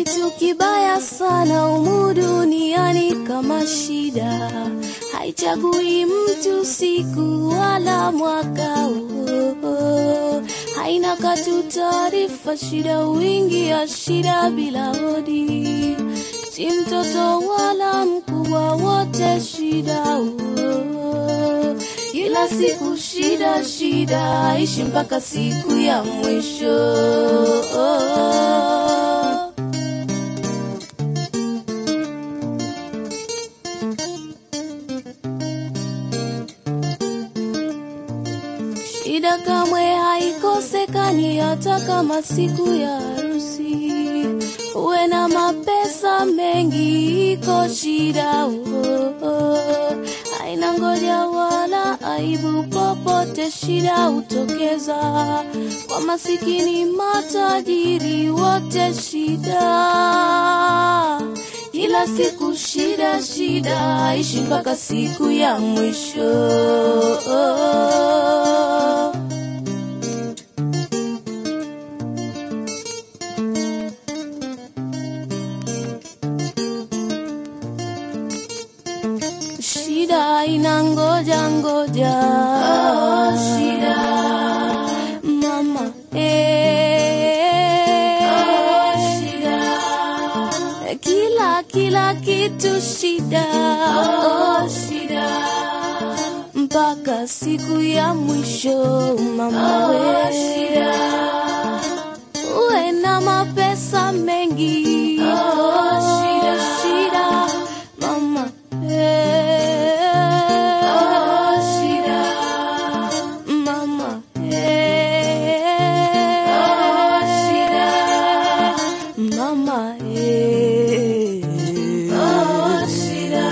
kitu kibaya sana humu duniani kama shida, haichagui mtu siku wala mwaka. Oh, oh. Haina katu taarifa, shida wingi ya shida bila hodi, si mtoto wala mkubwa, wote shida. Oh, kila siku shida shida, ishi mpaka siku ya mwisho. Shida kamwe haikosekani hata kama siku ya harusi. Uwe na mapesa mengi, iko shida oh, oh. Haina ngoja wala aibu, popote shida hutokeza. Kwa masikini matajiri, wote shida kila siku shida shida, ishi mpaka siku ya mwisho. Shida ina ngoja ngoja, oh, shida mama eh, oh, shida kila kila kitu shida, oh, shida mpaka siku ya mwisho mama we shida, uwe na mapesa mengi, oh, shida shida mama eh, oh, shida mama eh, oh, shida mama eh, oh, shida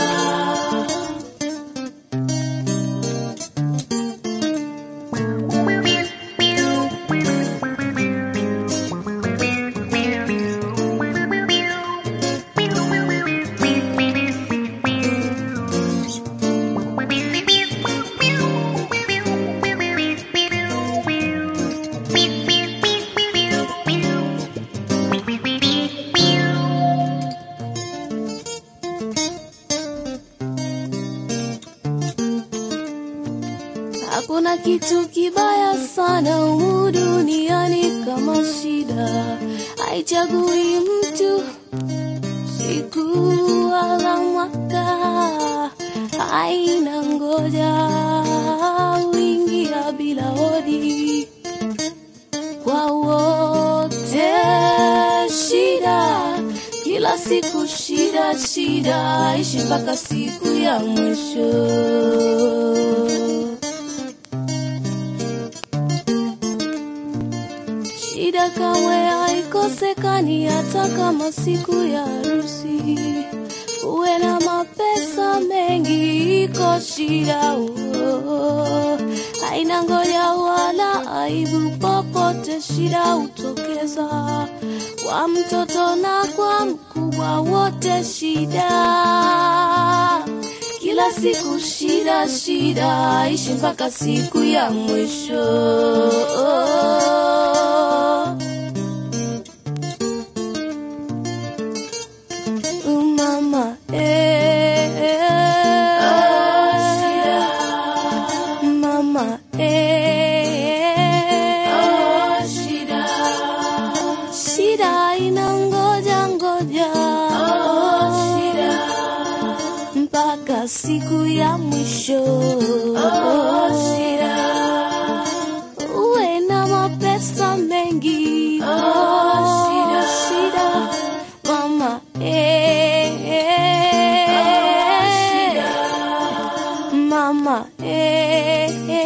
Hakuna kitu kibaya sana humu duniani kama shida, haichagui mtu siku wala mwaka, haina ngoja, huingia bila hodi kwa wote shida, kila siku shida shida, ishi mpaka siku ya mwisho. Shida kamwe haikosekani hata kama siku ya harusi. Uwe na mapesa mengi, iko shida oh. Haina ngoja wala aibu, popote shida hutokeza. Kwa mtoto na kwa mkubwa, wote shida kila siku shida shida, ishi mpaka siku ya mwisho. Mama eh, mama eh, shida ina ngoja ngoja mpaka siku ya mwisho. Uwe na mapesa mengi, shida mama eh, mama eh,